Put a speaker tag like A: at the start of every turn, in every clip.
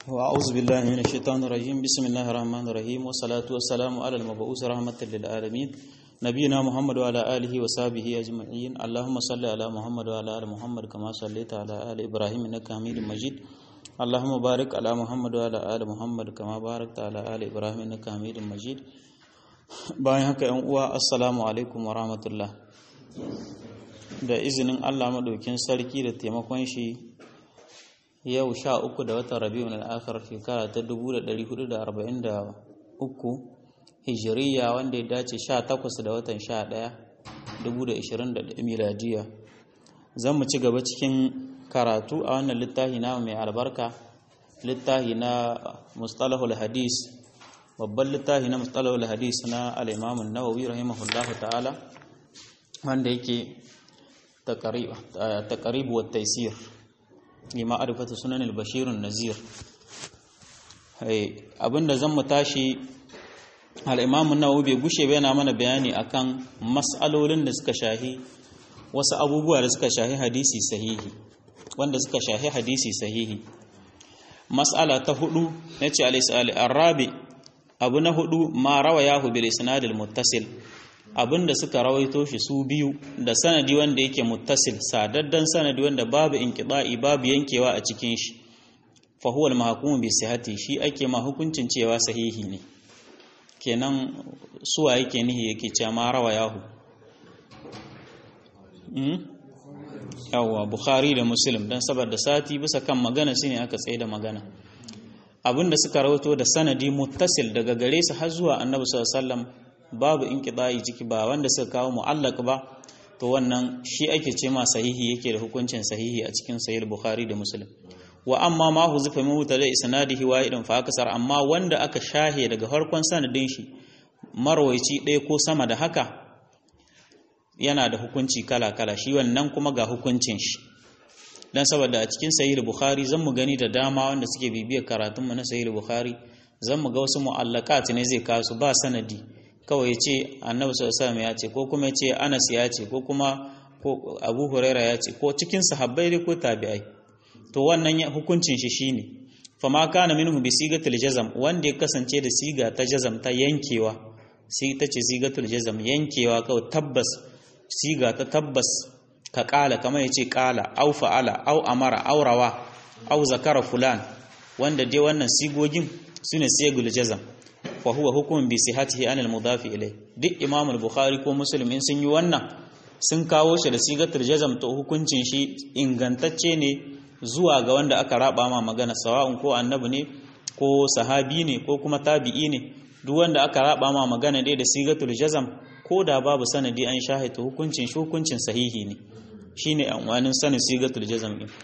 A: وأعوذ بالله من الشيطان الرجيم بسم الله الرحمن الرحيم والصلاة والسلام على المبعوث رحمة للعالمين نبينا محمد وعلى آله وصحبه أجمعين اللهم صل على محمد وعلى آل محمد كما صليت على آل إبراهيم إنك حميد مجيد اللهم بارك على محمد وعلى آل محمد كما باركت على آل إبراهيم إنك حميد مجيد bayan haka yan uwa assalamu alaikum wa rahmatullah da izinin Allah madaukin sarki da taimakon shi yau sha uku da watan rabi'un al-akhir shekara ta 1443 hijiriya wanda ya dace sha takwas da watan sha ɗaya 2020 miladiya zan mu ci gaba cikin karatu a wannan littafi na mai albarka littafi na mustalahul hadis babban littafi na mustalahul hadis na al-imam an-nawawi rahimahullahu ta'ala wanda yake taqrib wa taysir lima arifata sunan al-bashirun nazir abinda zan mu tashi al-imam an-nawawi bai gushe ba yana mana bayani akan mas'alolin da suka shahi wasu abubuwa da suka shahi hadisi sahihi wanda suka shahi hadisi sahihi mas'ala ta hudu nace al-isali arabi abu na hudu ma rawayahu bil isnad al-muttasil abinda suka rawaito shi su biyu da sanadi wanda yake muttasil sadaddan sanadi wanda babu inqida'i babu yankewa a cikin shi fa huwa al-mahkum bi sihhati shi ake ma hukuncin cewa sahihi ne kenan suwa yake nihi yake cewa ma rawayahu hmm? yawa bukhari da muslim dan saboda sati bisa kan magana shine aka tsaye da magana abinda suka rawaito da sanadi muttasil daga gare su har zuwa annabi sallallahu alaihi wasallam babu inqida'i ciki ba wanda suka kawo mu'allaq ba to wannan shi ake ce ma sahihi yake da hukuncin sahihi a cikin sahih bukhari da muslim wa amma ma huzifa min mutada isnadihi wahidun fa akasar amma wanda aka shahe daga farkon sanadin shi marwaici ɗaya ko sama da haka yana da hukunci kala kala shi wannan kuma ga hukuncin shi dan saboda a cikin sahih bukhari zan mu gani da dama wanda suke bibiyar karatun mu na sahih bukhari zan mu ga wasu mu'allaqat ne zai kasu ba sanadi kawai ya ce annabi sallallahu ya ce ko kuma ya ce anas ya ce ko kuma ko abu huraira ya ce ko cikin sahabbai dai ko tabi'ai to wannan hukuncin shi shine fa ma kana minhu bi sigatil jazm wanda ya kasance da siga ta jazm ta yankewa sai ta ce sigatul jazm yankewa kawai tabbas siga ta tabbas ka kala kamar ya ce kala au fa'ala au amara au rawa au zakara fulan wanda dai wannan sigogin sune sigul jazm fa huwa hukumun bi sihhatihi anil mudafi ilai duk imam al-bukhari ko muslim in sun yi wannan sun kawo shi da sigatul jazm to hukuncin shi ingantacce ne zuwa ga wanda aka raba ma magana sawa'un ko annabi ne ko sahabi ne ko kuma tabi'i ne duk wanda aka raba ma magana dai da sigatul jazm ko da babu sanadi an shahita hukuncin shi hukuncin sahihi ne shine anwanin sanin sigatul jazm din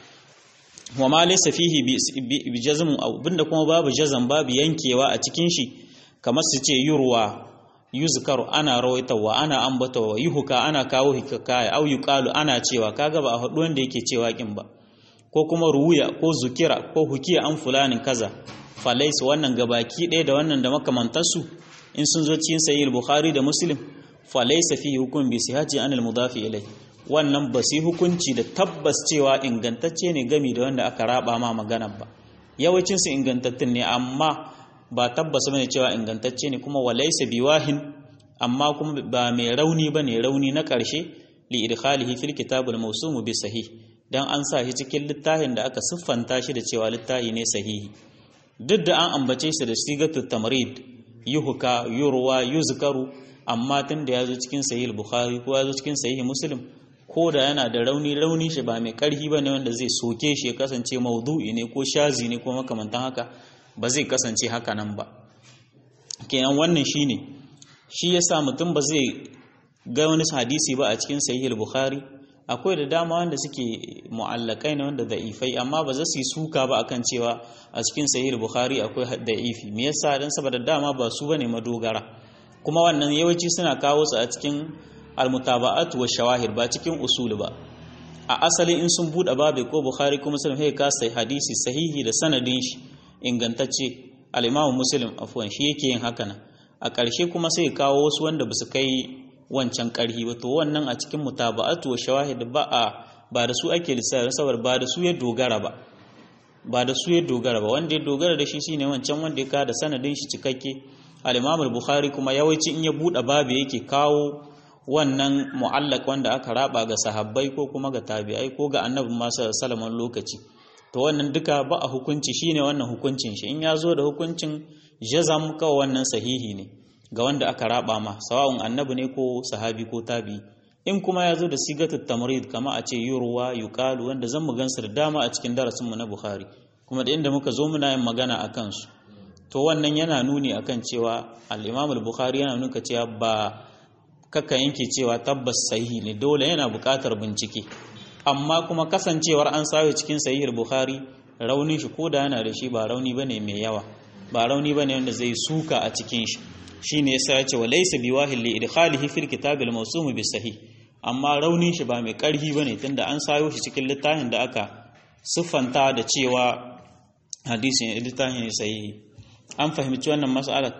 A: wa ma laysa fihi bi jazm abinda kuma babu jazm babu yankewa a cikin shi kamar su ce yurwa yuzkaru ana rawaitawa ana ambatawa yuhuka ana kawo hikaya au yuqalu ana cewa kaga ba a haɗu wanda yake cewa kin ba ko kuma ruwiya ko zukira ko hukiya an fulanin kaza falais wannan gabaki ɗaya da wannan da makamantarsu in sun zo cikin sahih bukhari da muslim falaisa fi hukum bi sihhati an al mudafi ilai wannan ba su hukunci da tabbas cewa ingantacce ne gami da wanda aka raba ma magana ba yawancin su ingantattun ne amma ba tabbas bane cewa ingantacce ne kuma walaysa biwahin amma kuma ba mai rauni bane rauni na ƙarshe li idkhalihi fil kitabul mawsum bi sahih dan an sa shi cikin littafin da aka siffanta shi da cewa littafi ne sahihi duk da an ambace shi da sigatut tamrid yuhka yurwa yuzkaru amma tun da yazo cikin sahih bukhari ko yazo cikin sahih muslim ko da yana da rauni rauni shi ba mai karhi bane wanda zai soke shi ya kasance maudu'i ne ko shazi ne ko makamantan haka ba zai kasance haka nan ba kenan wannan shine shi yasa mutum ba zai ga wani hadisi ba a cikin sahih bukhari akwai da dama wanda suke mu'allakai ne wanda da'ifai amma ba za su yi suka ba akan cewa a cikin sahih bukhari akwai da'ifi me yasa dan saboda dama ba su bane madogara kuma wannan yawanci suna kawo su a cikin almutaba'at wa shawahir ba cikin usul ba a asali in sun bude babu ko bukhari ko muslim sai ka sai hadisi sahihi da sanadin shi ingantacce al-imamu muslim afwan shi yake yin haka nan a ƙarshe kuma sai kawo wasu wanda ba su kai wancan ƙarhi ba to wannan a cikin mutaba'atu wa shawahid ba a ba da su ake lissafi saboda ba da su ya dogara ba ba da su ya dogara ba wanda ya dogara da shi shine wancan wanda ya ka da sanadin shi cikakke al-Imam al-Bukhari kuma yawanci in ya bude babu yake kawo wannan mu'allaq wanda aka raba ga sahabbai ko kuma ga tabi'ai ko ga annabi masu salaman lokaci to wannan duka ba a hukunci shine wannan hukuncin shi in ya zo da hukuncin jazam kawai wannan sahihi ne ga wanda aka raba ma sawa'un annabi ne ko sahabi ko tabi'i in kuma ya zo da sigatul tamrid kama a ce yurwa yuqalu wanda zan mu gansu da dama a cikin darasin mu na Bukhari kuma da inda muka zo muna yin magana akan su to wannan yana nuni akan cewa al-Imam al-Bukhari yana nuna cewa ba kaka yanke cewa tabbas sahihi ne dole yana buƙatar bincike amma kuma kasancewar an sayo cikin sahihul Bukhari raunin shi ko da yana da shi ba rauni bane mai yawa ba rauni bane wanda zai suka a cikin shi shine yasa ya ce wa laysa biwahil li idkhalihi fil kitab al mawsum bis sahih amma raunin shi ba mai karhi bane tunda an sayo shi cikin littafin da aka siffanta da cewa hadisin littafin ne sahihi an fahimci wannan mas'alar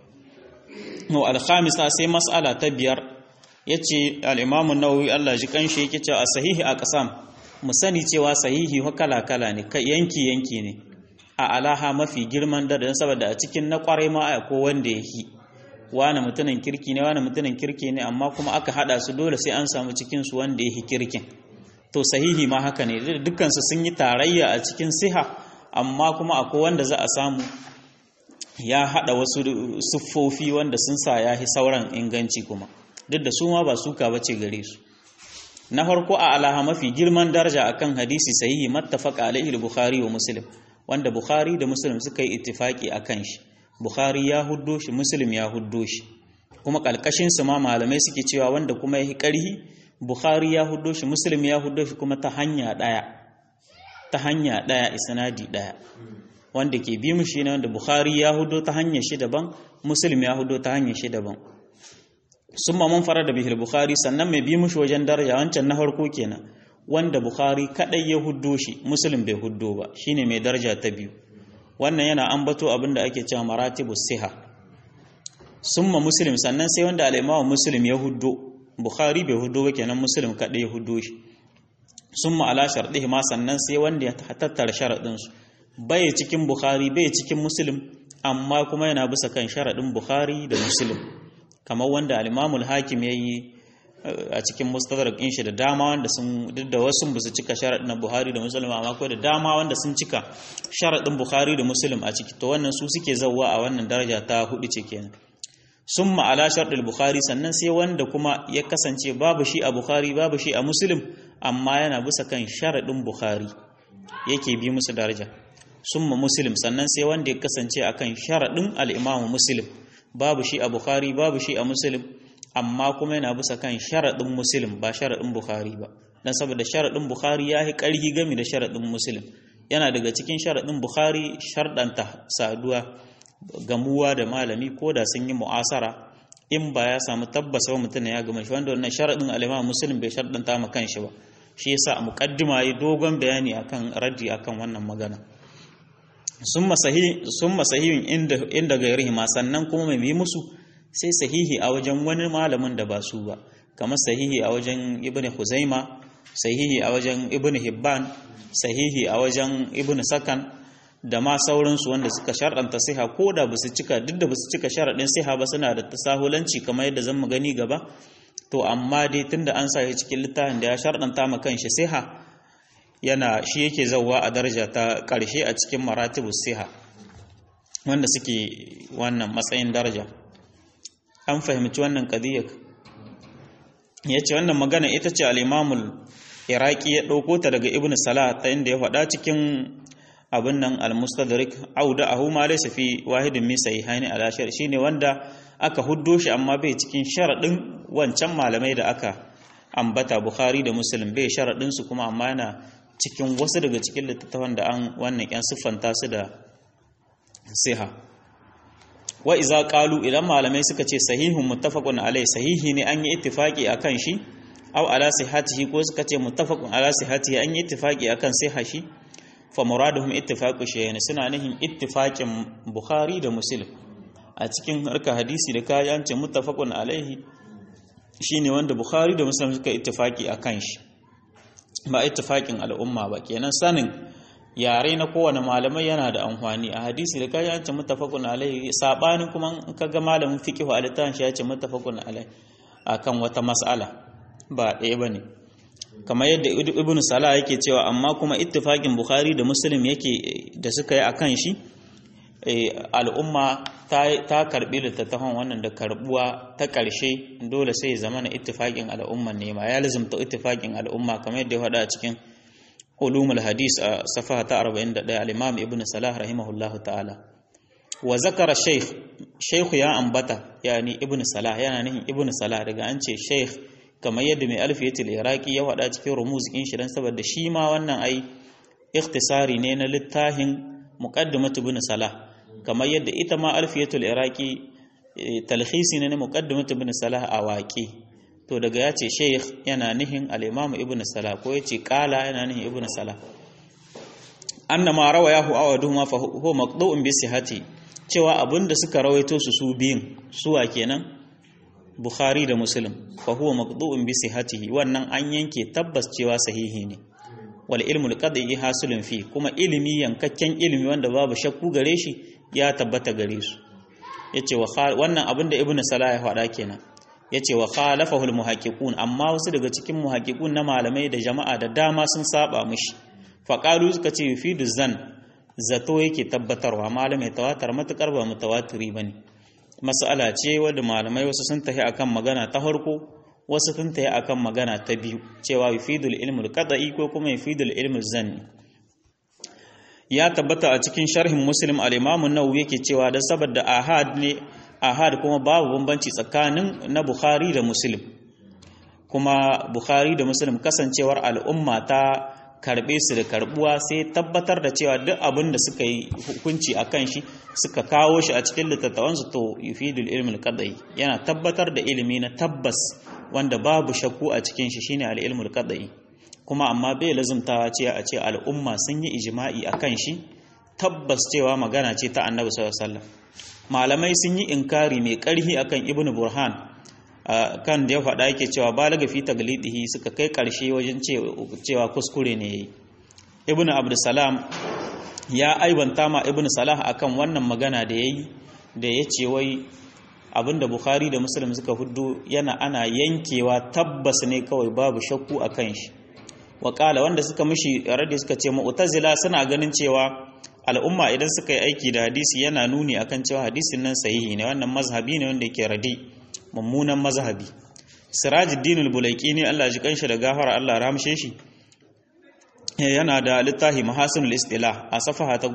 A: mu al khamisa sai mas'ala ta biyar yace al imam an-nawawi Allah ji kanshi yake cewa sahihi a qasam mu sani cewa sahihi kala kala ne yanki yanki ne a alaha mafi girman da saboda a cikin na kwarai ma ko wanda yake wani mutumin kirki ne wani mutumin kirki ne amma kuma aka hada su dole sai an samu cikin su wanda yake kirkin to sahihi ma haka ne dukkan su sun yi tarayya a cikin siha amma kuma akwai wanda za a samu ya hada wasu siffofi wanda sun sa ya hi sauran inganci kuma duk da su ma ba suka bace gare su na farko a alaha mafi girman daraja akan hadisi sahihi mattafaqa alaihi al-bukhari wa muslim wanda bukhari da muslim suka yi ittifaki akan shi Bukhari ya huddo shi Muslim ya huddo shi kuma kalkashin su ma malamai suke cewa wanda kuma yayi karhi Bukhari ya huddo shi Muslim ya huddo shi kuma ta hanya daya ta hanya daya isnadi daya wanda ke bi mu shine wanda Bukhari ya huddo ta hanyar shi daban Muslim ya huddo ta hanyar shi daban summa mun fara da bihil Bukhari sannan mai bi mushi wajen daraja wancan na farko kenan wanda Bukhari kadai ya huddo shi Muslim bai huddo ba shine mai daraja ta biyu wannan yana ambato abin da ake cewa maratibu siha summa muslim sannan sai wanda al-imamu muslim ya huddo bukhari bai huddo ba kenan muslim kadai ya huddo shi summa ala shardihi ma sannan sai wanda ya tattara sharadin su bai cikin bukhari bai cikin muslim amma kuma yana bisa kan sharadin bukhari da muslim kamar wanda al-imamu al-hakim yayi a cikin mustadrak din shi da dama wanda sun duk da wasu ba su cika sharadin na Buhari da Muslim amma ko da dama wanda sun cika sharadin Bukhari da Muslim a ciki to wannan su suke zawwa a wannan daraja ta hudu ce kenan summa ala shartil Bukhari sannan sai wanda kuma ya kasance babu shi a Bukhari babu shi a Muslim amma yana bisa kan sharadin Bukhari yake bi musu daraja summa Muslim sannan sai wanda ya kasance akan sharadin al-Imam Muslim babu shi a Bukhari babu shi a Muslim amma kuma yana bisa kan sharaɗin musulun ba sharaɗin bukhari ba don saboda sharaɗin bukhari ya yi ƙarfi gami da sharaɗin musulun yana daga cikin sharaɗin bukhari sharɗanta saduwa gamuwa da malami ko da sun yi mu'asara in ba ya samu tabbasa wa mutum ya gama shi wanda wannan sharaɗin alima musulun bai sharɗanta ma kan shi ba shi yasa a muƙaddima yi dogon bayani akan raddi akan wannan magana sun masahihin inda gairihi ma sannan kuma mai yi musu sai sahihi a wajen wani malamin da ba su ba kamar sahihi a wajen ibn huzaima sahihi a wajen ibn hibban sahihi a wajen ibn sakan da ma sauransu wanda suka sharɗanta siha ko da ba su cika duk da ba su cika sharaɗin siha ba suna da tasahulanci kamar yadda zan mu gani gaba to amma dai tunda an sa shi cikin littafin da ya sharɗanta ma kanshi siha yana shi yake zauwa a daraja ta ƙarshe a cikin maratibus siha wanda suke wannan matsayin daraja an fahimci wannan kadiyar ya ce wannan magana ita ce al'imamul iraki ya ɗauko ta daga ibn salah ta inda ya faɗa cikin abin nan al-mustadrik auda ahu ma laysa fi wahidin min sahihaini ala shar shine wanda aka huddo shi amma bai cikin sharadin wancan malamai da aka ambata bukhari da muslim bai sharadin su kuma amma yana cikin wasu daga cikin littattafan da an wannan yan siffanta su da siha wa iza qalu idan malamai suka ce sahihun muttafaqun alai sahihi ne an yi ittifaqi akan shi aw ala sihhatihi ko suka ce muttafaqun ala sihhatihi an yi ittifaqi akan sihha shi fa muraduhum ittifaqu shay'in suna nihin ittifaqin bukhari da muslim a cikin harka hadisi da kaji an ce muttafaqun alaihi shine wanda bukhari da muslim suka ittifaqi akan shi ba ittifaqin al'umma ba kenan sanin yare na kowane malamai yana da amfani a hadisi da kaji an ce muttafaqun alaihi sabanin kuma in kaga malamin fiqh a littafin shi ya ce muttafaqun alaihi akan wata mas'ala ba ɗaya bane kamar yadda ibnu salah yake cewa amma kuma ittifaqin bukhari da muslim yake da suka yi akan shi al'umma ta karbi littattafan wannan da karbuwa ta ƙarshe dole sai zama na ittifaqin al'umman ne ma ya lazimta ittifaqin al'umma kamar yadda ya faɗa a cikin ulumul hadis a safaha ta 41 al-imam ibn salah rahimahullahu ta'ala wa zakara shaykh shaykh ya ambata yani ibn salah yana nihin ibn salah daga an ce shaykh kamar yadda mai alfiyatul iraqi ya faɗa cikin rumuz din shi dan saboda shi ma wannan ai ikhtisari ne na littafin muqaddimatu ibn salah kamar yadda ita ma alfiyatul iraqi talhisi ne na muqaddimatu ibn salah a waƙi to daga ya ce sheikh yana nihin al-imam ibn salah ko ya ce qala yana nihin ibn salah anna ma rawayahu awaduhuma fa huwa maqdu'un bi sihhati cewa abinda suka rawaito su su biyun suwa kenan bukhari da muslim fa huwa maqdu'un bi sihhatihi wannan an yanke tabbas cewa sahihi ne wal ilmu al-qad'i hasulun fi kuma ilimi yankakken ilimi wanda babu shakku gare shi ya tabbata gare su yace wa wannan abinda ibnu salah ya faɗa kenan yace wa khalafahu al-muhaqqiqun amma wasu daga cikin muhaqqiqun na malamai da jama'a da dama sun saba mishi faƙalu suka ce yufidu zan zato yake tabbatarwa malamai tawatar matukar ba mutawatiri ba ne mas'ala ce wadda malamai wasu sun tafi akan magana ta farko wasu sun tafi akan magana ta biyu cewa yufidul ilmul qada'i ko kuma yufidul ilmul zanni ya tabbata a cikin sharhin muslim al-imam an-nawawi yake cewa da saboda ahad ne ahad kuma babu bambanci tsakanin na bukhari da muslim kuma bukhari da muslim kasancewar al'umma ta karbe su da karbuwa sai tabbatar da cewa duk abin da suka yi hukunci a kan shi suka kawo shi a cikin littattafansu to yufidul ilmul qadai yana tabbatar da ilimi na tabbas wanda babu shakku a cikin shi shine al-ilmul qadai kuma amma bai lazumtawa ce a ce al'umma sun yi ijma'i a kan shi tabbas cewa magana ce ta annabi sallallahu alaihi wasallam malamai sun yi inkari mai karhi akan ibnu burhan kan da ya faɗa yake cewa balaga fi taglidihi suka kai ƙarshe wajen cewa kuskure ne yayi ibnu abdussalam ya aibanta ma ibnu salah akan wannan magana da yayi da ya ce wai abinda bukhari da muslim suka huddu yana ana yankewa tabbas ne kawai babu shakku akan shi waƙala wanda suka mishi radi suka ce mu'tazila suna ganin cewa al'umma idan suka yi aiki da hadisi yana nuni akan cewa hadisin nan sahihi ne wannan mazhabi ne wanda yake radi mummunan mazhabi sirajuddin al-bulaiki ne Allah ji kanshi da gafara Allah ramshe shi yana da littafi mahasinul istilah a safaha ta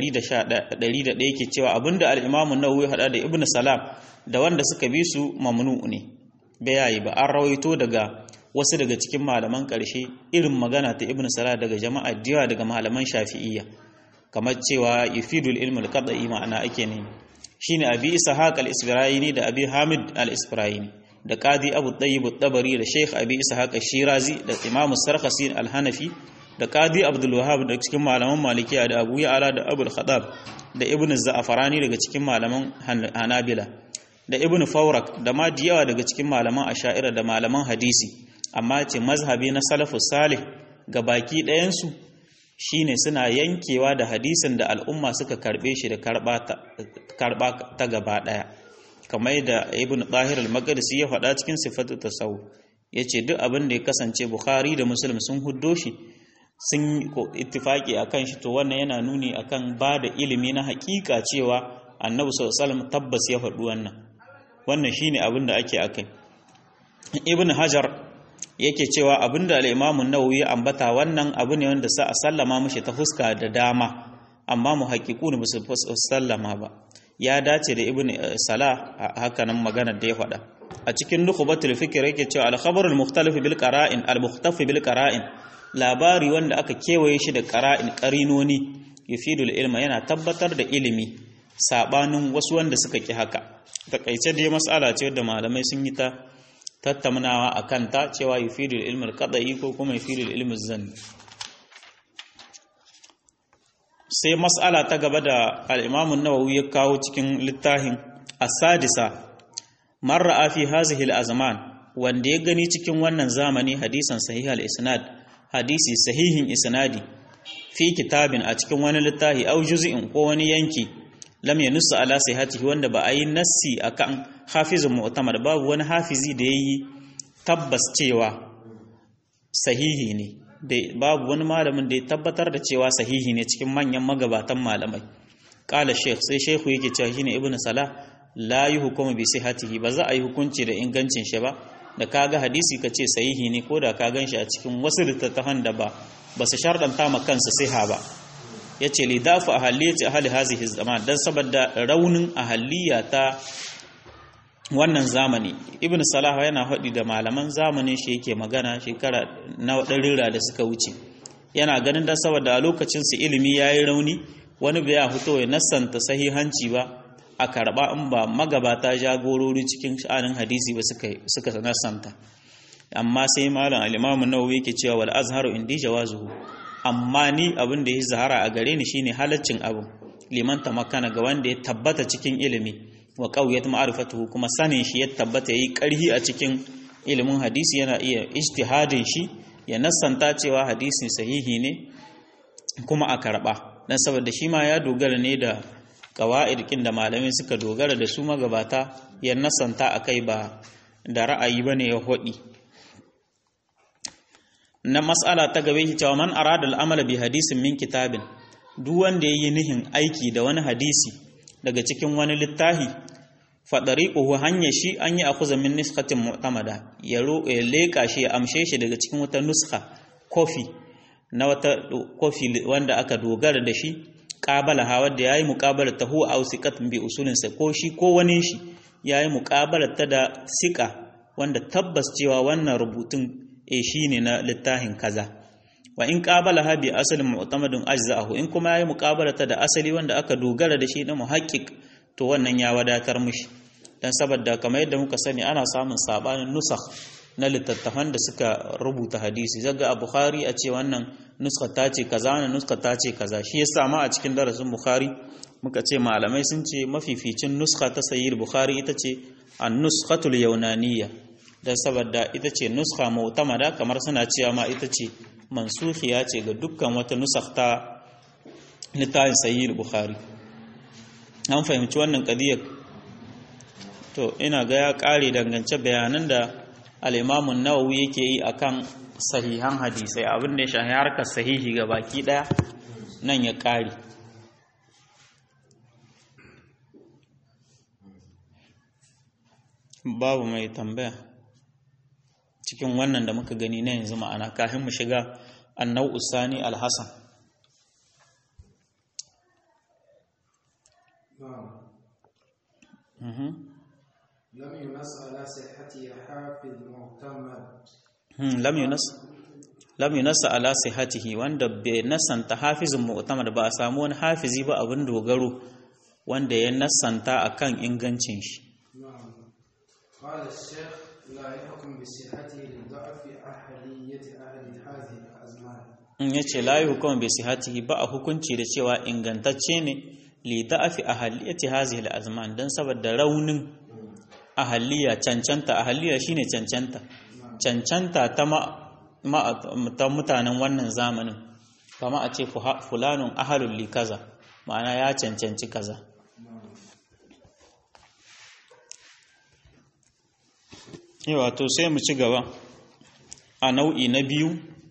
A: 11 yake cewa abinda al-imam an-nawawi hada da ibnu salam da wanda suka bi su mamnu ne bai yayi ba an rawaito daga wasu daga cikin malaman karshe irin magana ta ibnu salam daga jama'a diwa daga malaman shafi'iyya kamar cewa yufidul ilmu al-qad'i ma'ana ake ne shine abi ishaq al-isfirayini da abi hamid al-isfirayini da qadi abu tayyib at-tabari da sheikh abi ishaq al-shirazi da imam sarkhasi al-hanafi da qadi abdul wahhab da cikin malaman malikiya da abu ya'la da abul khatab da ibn za'farani daga cikin malaman hanabila da ibn fawrak da ma diyawa daga cikin malaman asha'ira da malaman hadisi amma ce mazhabi na salafus salih ga baki ɗayan su shine suna yankewa da hadisin da al'umma suka karbe shi da karba ta gaba daya kamar da ibn tahir al-maqdisi ya faɗa cikin sifatu tasawuf yace duk abin da ya kasance bukhari da muslim sun huddo shi sun ittifaki akan shi to wannan yana nuni akan ba da ilimi na hakika cewa annabi sallallahu alaihi wasallam tabbas ya faɗi wannan wannan shine abin da ake akai ibn hajar yake cewa abinda al-Imam an-Nawawi ya ambata wannan abu ne wanda sa a sallama mishi ta fuska da dama amma muhaqqiqun ba su sallama ba ya dace da Ibn Salah haka nan maganar da ya faɗa a cikin nukhbatul fikr yake cewa al-khabar al-mukhtalif bil qara'in al-mukhtaf bil qara'in labari wanda aka kewaye shi da qara'in qarinoni yufidul ilma yana tabbatar da ilimi sabanin wasu wanda suka ki haka takaice dai mas'ala ce da malamai sun yi ta tattaunawa a kanta cewa yufidul ilmul qadai ko kuma yufidul ilmul zanni sai mas'ala ta gaba da al-Imam an-Nawawi ya kawo cikin littafin as-sadisa marra fi hazihi al-azman wanda ya gani cikin wannan zamani hadisan sahih al-isnad hadisi sahihin isnadi fi kitabin a cikin wani littafi au juz'in ko wani yanki lam yanussu ala sihhatihi wanda ba a yi nassi akan hafizun mu'tamad babu wani hafizi da yayi tabbas cewa sahihi ne babu wani malamin da ya tabbatar da cewa sahihi ne cikin manyan magabatan malamai qala sheikh sai sheikhu yake cewa shine ibnu salah la yuhkumu bi sihhatihi ba za a yi hukunci da ingancin shi ba da kaga hadisi ka ce sahihi ne ko da ka ganshi a cikin wasu littattafan da ba ba su shardanta ma kansu siha ba yace li dafu ahalliyati ahli hazihi zaman dan saboda raunin ahaliya ta wannan zamani ibn salah yana haɗi da malaman zamanin shi yake magana shekara na ɗarira da suka wuce yana ganin da saboda a lokacin su ilimi yayi rauni wani bai ya fito ya nassanta sahihanci ba a karba in ba magabata jagorori cikin sha'anin hadisi ba suka suka nassanta amma sai malam al-imam an-nawawi yake cewa wal azharu indi jawazuhu amma ni abin da ya zahara a gare ni shine halaccin abu liman tamakana ga wanda ya tabbata cikin ilimi wa qawiyat ma'rifatuhu kuma sanin shi ya tabbata yayi karhi a cikin ilimin hadisi yana iya ijtihadin shi ya nassanta cewa hadisi sahihi ne kuma a karba dan saboda shi ma ya dogara ne da qawaid kin da malamai suka dogara da su magabata ya nassanta akai ba da ra'ayi bane ya hodi na mas'ala ta gabe shi cewa man arada al'amala bi hadisin min kitabin duk wanda yayi nihin aiki da wani hadisi daga cikin wani littafi fa dariquhu hanya shi an yi akuza min nuskatin mu'tamada ya leka shi ya amshe shi daga cikin wata nuska kofi na wata kofi wanda aka dogara da shi qabala ha wanda yayi muqabala ta huwa aw siqatun bi usulin sa ko shi ko wani shi yayi muqabala ta da sika wanda tabbas cewa wannan rubutun e shi ne na littafin kaza wa in qabala bi asalin mu'tamadin ajza'ahu in kuma yayi muqabalata da asali wanda aka dogara da shi na muhaqqiq to wannan ya wadatar mishi dan saboda kamar yadda muka sani ana samun sabanin nusakh na littattafan da suka rubuta hadisi zaga a bukhari a ce wannan nuska ta ce kaza wannan nuska ta ce kaza shi yasa ma a cikin darasin bukhari muka ce malamai sun ce mafificin nuska ta sahih bukhari ita ce an-nuskhatul yaunaniyya don saboda ita ce nuska mu'tamada kamar suna cewa ma ita ce mansuhiya ce ga dukkan wata nusakh ta littafin sahih bukhari an fahimci wannan kadiyar to ina ga ya kare dangance bayanan da al-Imam nawawi yake yi akan sahihan hadisai abin da ya shahi harkar sahihi ga baki daya nan ya kare babu mai tambaya cikin wannan da muka gani na yanzu ma'ana kafin mu shiga annau usani alhassan
B: لم ينص على صحته حافظ معتمد
A: lam yunas lam yunas ala sihhatihi wanda bai nasanta hafizin mu'tamad ba a samu wani hafizi ba abin dogaro wanda ya nasanta akan ingancin shi
B: نعم قال الشيخ لا يحكم بصحته لضعف أهلية أهل هذه الأزمان
A: in yace la yuhkum bi sihhatihi ba a hukunci da cewa ingantacce ne li da'afi ahliyati hazihi al-azman dan saboda raunin ahaliya cancanta ahaliya shine cancanta cancanta ta ma, ma- ta mutanen wannan zamanin kama a ce fuha- fulanun ahalul li kaza ma'ana ya cancanci kaza yawa to sai mu ci gaba a nau'i na biyu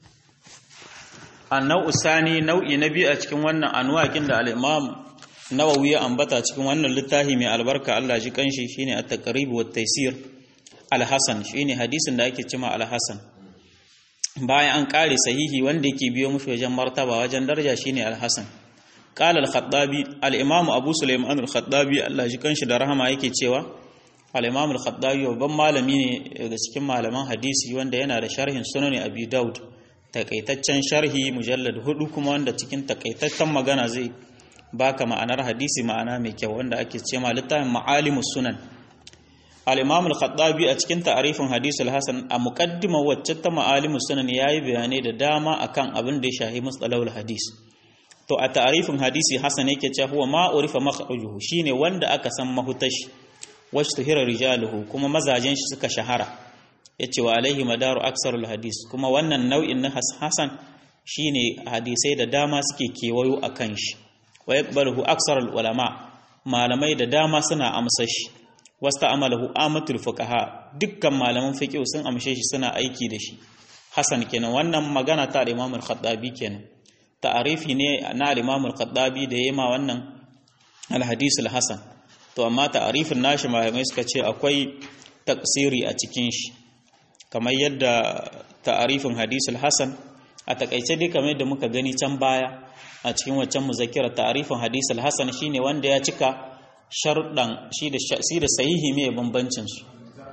A: a nau'u sani nau'i na biyu a cikin wannan anwakin da al-imam nawawi ya ambata cikin wannan littafi mai albarka Allah ji kanshi shine at-taqrib wa taysir al-hasan shine hadisin da ake cima al-hasan bayan an kare sahihi wanda yake biyo mushi wajen martaba wajen daraja shine al-hasan qala al-khattabi al-imam abu sulaiman al-khattabi Allah ji kanshi da rahama yake cewa al-imam al-khattabi babban malami ne daga cikin malaman hadisi wanda yana da sharhin sunan abi daud takaitaccen sharhi mujallad hudu kuma wanda cikin takaitaccen magana zai baka ma'anar hadisi ma'ana mai kyau wanda ake ce ma littafin ma'alimus sunan al-imam al-khattabi a cikin ta'arifin hadisul hasan a muqaddima wacce ta ma'alimus sunan yayi bayanai da dama akan abin da ya shahi mustalahul hadis to a ta'arifin hadisi hasan yake cewa huwa ma urifa makhrajuhu shine wanda aka san mahutashi washtuhira rijaluhu kuma mazajen shi suka shahara yace wa alaihi madaru aksarul hadis kuma wannan nau'in na hasan shine hadisai da dama suke kewayo akan shi wa yaqbaluhu aksarul ulama malamai da dama suna amsa shi wasta amalahu amatul fuqaha dukkan malaman fiqh sun amshe shi suna aiki da shi hasan kenan wannan magana ta Imam al-Khattabi kenan ta'arifi ne na Imam al-Khattabi da yema wannan al-hadith al-hasan to amma ta'arifin nashi malamai suka ce akwai taksiri a cikin shi kamar yadda ta'arifin hadith al-hasan a takaice dai kamar yadda muka gani can baya a cikin waccan muzakkira ta'arifin hadith al-hasan shine wanda ya cika sharuɗan shi da shi da sahihi mai bambancin su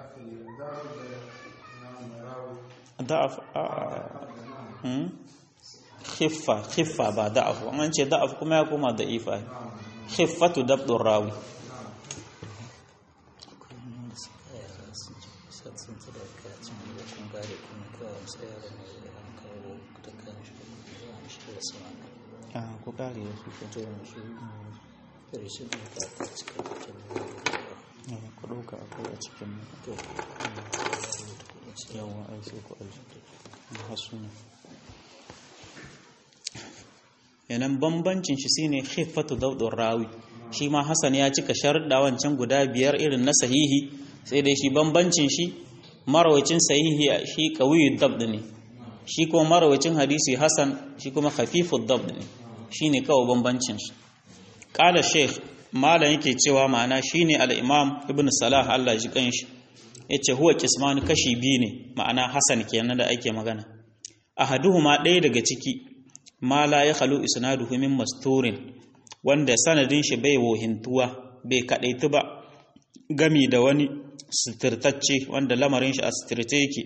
A: da'af khiffa khiffa ba da'af an ce da'af kuma ya koma da'ifa khiffatu dabdur rawi ku kare da su ku ɗauka akwai a cikin yawon ai sai ku aiki hasu ne yanan bambancin shi shine khiffatu daudun rawi shi ma hasan ya cika sharuɗa wancan guda biyar irin na sahihi sai dai shi bambancin shi marawacin sahihi shi qawiyyud dabd ne shi kuma marawacin hadisi hasan shi kuma khafifud dabd ne shine kawai bambancin shi qala sheikh malam yake cewa ma'ana shine al-imam ibn salah Allah ji kanshi yace huwa qisman kashi biyu ne ma'ana hasan kenan da ake magana ahaduhuma ɗaya daga ciki ma la ya khalu isnaduhu min masturin wanda sanadin shi bai wohintuwa bai kadaitu ba gami da wani sutirtacce wanda lamarin shi a sutirce yake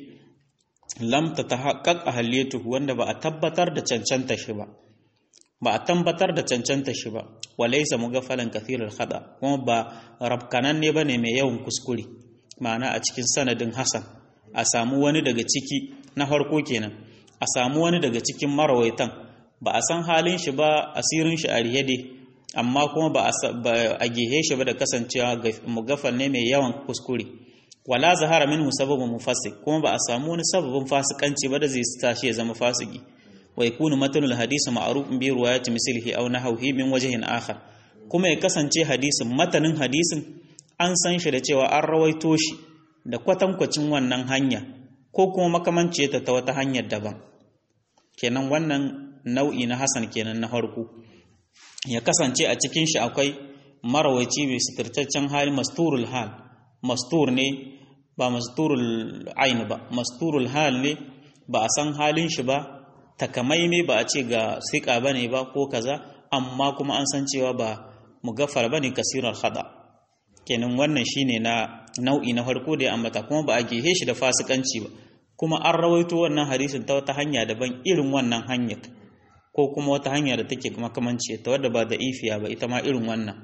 A: lam ta tahaqqaq ahliyatuhu wanda ba a tabbatar da cancanta shi ba ba a tabbatar da cancanta shi ba walaysa mugaffalan kathirul khada kuma ba rabkanan ne bane mai yawan kuskure ma'ana a cikin sanadin hasan a samu wani daga ciki na farko kenan a samu wani daga cikin marawaitan ba a san halin shi ba asirin shi a riyade amma kuma ba a gehe shi ba da kasancewa mugafal ne mai yawan kuskure wala zahara minhu sababun mufassik kuma ba a samu wani sababin fasikanci ba da zai tashi ya zama fasiki wa yakunu matanul hadisi ma'rufun bi riwayati mislihi aw nahwihi min wajhin akhar kuma ya kasance hadisin matanin hadisin an san shi da cewa an rawaito shi da kwatankwacin wannan hanya ko kuma makamanci ta ta wata hanyar daban kenan wannan nau'i na hasan kenan na farko ya kasance a cikin shi akwai marawaci mai sitirtaccen hali masturul hal mastur ne ba masturul ain ba masturul hal ne ba a san halin shi ba takamaime ba a ce ga sika bane ba ko kaza amma kuma an san cewa ba mugaffar bane kasirar hada kenan wannan shine na nau'i na farko da ya ambata kuma ba a gehe shi da fasikanci ba kuma an rawaito wannan hadisin ta wata hanya daban irin wannan hanyar ko kuma wata hanya da take makamanci ta wadda ba da ifiya ba ita ma irin wannan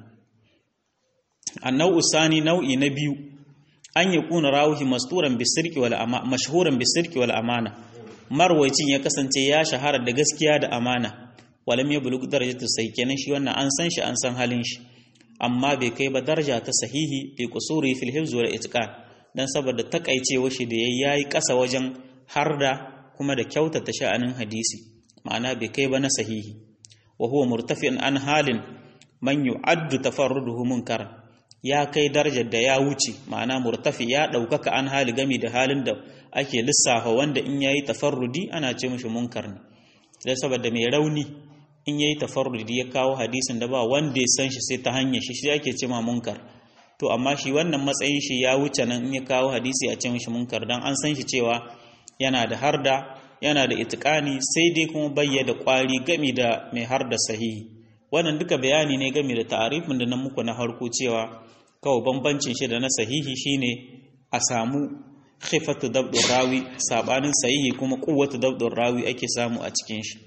A: a nau'u sani nau'i na biyu an yi kuna rawuhi masturan bisirki wal amana mashhuran bisirki wal amana marwaycin ya kasance ya shahara da gaskiya da amana walam ya bulug darajatu sai kenan shi wannan an san shi an san halin shi amma bai kai ba daraja ta sahihi bi kusuri fil hifz wal itqan dan saboda takaicewa shi da yayi kasa wajen harda kuma da kyautata sha'anin hadisi ma'ana bai kai ba na sahihi wa huwa murtafi'an an halin man yu'addu tafarruduhu munkar ya kai darajar da ya wuce ma'ana murtafi ya ɗaukaka an hali gami da halin da ake lissafa wanda in yayi tafarrudi ana ce mishi munkar ne dan saboda mai rauni in yayi tafarrudi ya kawo hadisin da ba wanda ya san shi sai ta hanyar shi shi ake ce ma munkar to amma shi wannan matsayin shi ya wuce nan in ya kawo hadisi a ce mishi munkar dan an san shi cewa yana da harda yana da itikani sai dai kuma bayyana kwari gami da mai har da sahihi wannan duka bayani ne gami da ta'arifin da nan muku na harko cewa kawai bambancin shi da na sahihi shine a samu khifatu dabdur rawi sabanin sahihi kuma quwwatu dabdur rawi ake samu a cikin shi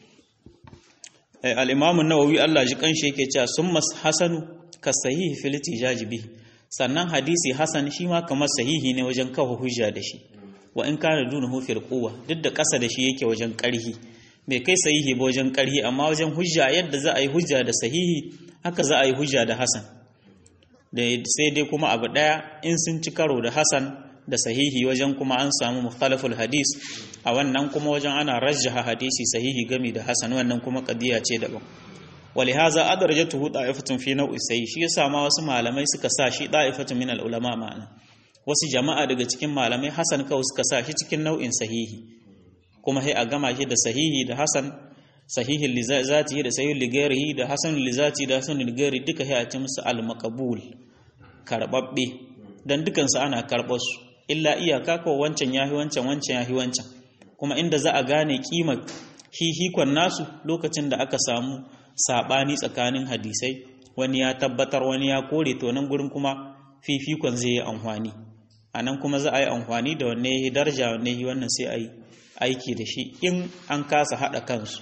A: al-imam an-nawawi Allah ji kanshi yake cewa summa hasanu ka sahihi fil tijaj bihi sannan hadisi hasan shi ma kamar sahihi ne wajen kawo hujja da shi wa in kana dunahu fil quwwa duk da kasa da shi yake wajen karhi bai kai sahihi ba wajen karhi amma wajen hujja yadda za a yi hujja da sahihi haka za a yi hujja da hasan da sai dai kuma abu daya in sun ci karo da hasan da sahihi wajen kuma an samu mukhtalaful hadis a wannan kuma wajen ana rajjaha hadisi sahihi gami da hasan wannan kuma qadiya ce daban ولهذا أدرجته طائفة في نوع السيء shi yasa ma wasu malamai suka sa shi da'ifatun min ulama ma'ana wasu jama'a daga cikin malamai hasan kawai suka sa shi cikin nau'in sahihi kuma sai a gama shi da sahihi da hasan sahihin li zatihi da sahihin li ghairihi da hasan li zati da hasan li ghairi duka sai a ci musu al maqbul karbabbe dan dukan su ana karbar su illa iyaka ko wancan yahi wancan wancan yahi wancan kuma inda za a gane kimar hihikon nasu lokacin da aka samu sabani tsakanin hadisai wani ya tabbatar wani ya kore to nan gurin kuma fifikon zai yi amfani a nan kuma za a yi amfani da wanne ya darja wanne ya wannan sai a yi aiki da shi in an kasa haɗa kansu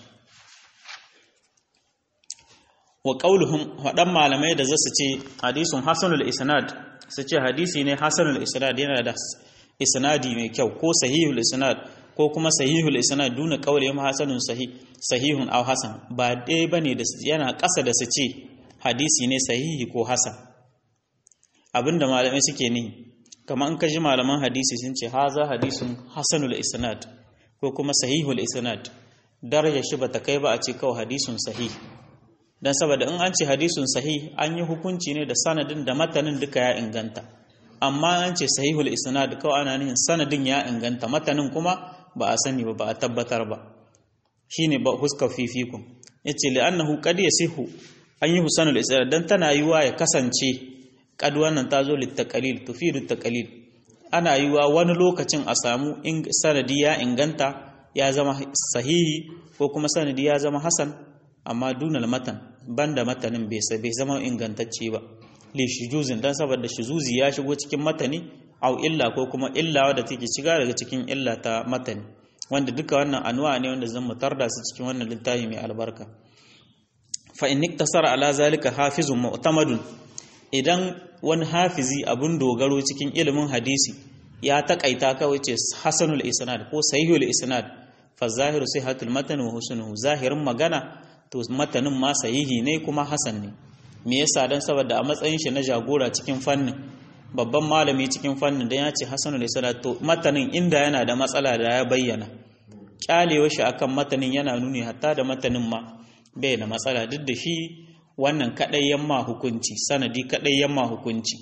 A: wa ƙauluhun waɗan malamai da za su ce hadisun hasanul isnad su ce hadisi ne hasanul isnad yana da isnadi mai kyau ko sahihul isnad ko kuma sahihul isnad duna qawli ma hasanun sahih sahihun aw hasan ba dai bane da yana ƙasa da su ce hadisi ne sahihi ko hasan abinda malamai suke ni kamar in ka ji malaman hadisi sun ce haza hadisun hasanul isnad ko kuma sahihul isnad daraja shi bata kai ba a ce kawai hadisun sahih dan saboda in an ce hadisun sahih an yi hukunci ne da sanadin da matanin duka ya inganta amma an ce sahihul isnad kawai ana nihin sanadin ya inganta matanin kuma ba a sani ba ba a tabbatar ba shine ba huska fifikun yace li'annahu qad yasihu an yi husanul isnad dan tana yiwa ya kasance kad wannan ta zo littaqalil tufidu taqalil ana yiwa wani lokacin a samu sanadi ya inganta ya zama sahihi ko kuma sanadi ya zama hasan amma dunal matan banda matanin bai bai zama ingantacce ba li shujuzin dan saboda shuzuzi ya shigo cikin matani au illa ko kuma illa wadda take shiga daga cikin illa ta matani wanda duka wannan anwa ne wanda zan mutar da su cikin wannan littafi mai albarka fa in iktasara ala zalika hafizun mu'tamadun idan wani hafizi abun dogaro cikin ilimin hadisi ya takaita kawai ce hasanul isnad ko sahihul isnad fa zahiru sihhatul matan wa husnuhu zahirin magana to matanin ma sahihi ne kuma hasan ne me yasa dan saboda a matsayin shi na jagora cikin fannin babban malami cikin fannin dan ya ce hasanul isnad to matanin inda yana da matsala da ya bayyana kyalewa shi akan matanin yana nuni hatta da matanin ma bai da matsala duk da shi wannan kadai yamma hukunci sanadi kadai yamma hukunci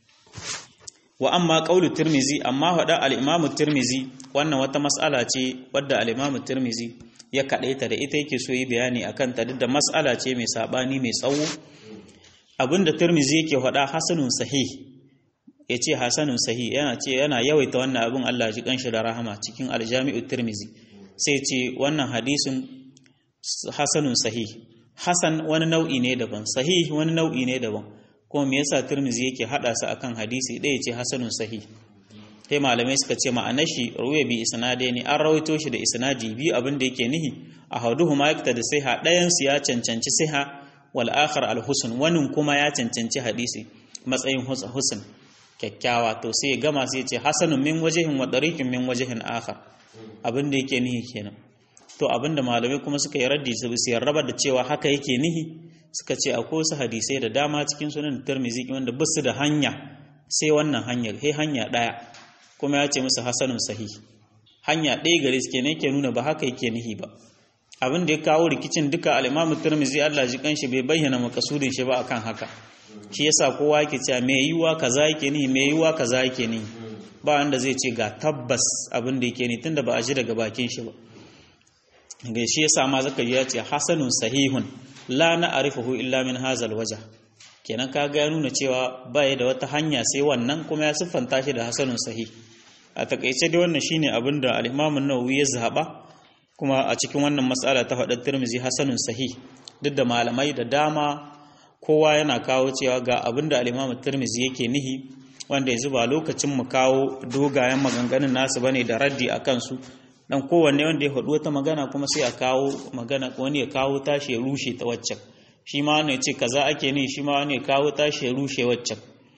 A: wa amma qaulu tirmizi amma hada al-imam tirmizi wannan wata mas'ala ce wadda al-imam tirmizi ya kadaita da ita yake so yi bayani akan ta duk da mas'ala ce mai sabani mai tsawo abinda tirmizi yake hada hasanun sahih yace hasanun sahih yana ce yana yawaita wannan abin Allah ji kanshi da rahama cikin al-jami'u tirmizi sai ce wannan hadisin hasanun sahih hasan wani nau'i ne daban sahih wani nau'i ne daban kuma me yasa Tirmidhi yake hada su akan hadisi ɗaya ce hasanun sahih sai malamai suka ce ma'anar shi ruwa bi isnadai ne an rawaito shi da isnadi biyu abin da yake nihi a hauduhu ma yakta da siha ɗayan su ya cancanci siha wal akhar al husn wani kuma ya cancanci hadisi matsayin husn kyakkyawa to sai ya gama sai ya ce hasanun min wajihin wa dariqin min wajihin akhar abin da yake nihi kenan to abinda malamai kuma suka yi raddi su su raba da cewa haka yake nihi suka ce akwai wasu hadisai da dama cikin sunan Tirmidhi wanda ba su da hanya sai wannan hanyar sai hanya daya kuma ya ce musu hasanun sahih hanya ɗaya gare su kenan yake nuna ba haka yake nihi ba abin da ya kawo rikicin duka al-Imam Tirmidhi Allah ji kanshi bai bayyana makasudin shi ba akan haka shi yasa kowa yake cewa me yiwa kaza yake nihi me yiwa kaza yake nihi ba wanda zai ce ga tabbas abin da yake ni tunda ba a ji daga bakin shi ba ga shi yasa ma zaka ji ya ce hasanun sahihun la na'rifuhu illa min hazal wajh kenan kaga ya nuna cewa baya da wata hanya sai wannan kuma ya siffanta shi da hasanun sahih a takaice dai wannan shine abin da al-Imam an-Nawawi ya zaba kuma a cikin wannan mas'ala ta faɗar Tirmidhi hasanun sahih duk da malamai da dama kowa yana kawo cewa ga abin da al-Imam Tirmidhi yake nihi wanda yanzu ba lokacin mu kawo dogayen maganganun nasu bane da raddi akan su dan kowanne wanda ya faɗi wata magana kuma sai a kawo magana wani ya kawo tashi ya rushe ta waccan shi ma wani ya ce kaza ake ni shi ma wani ya kawo tashi ya rushe waccan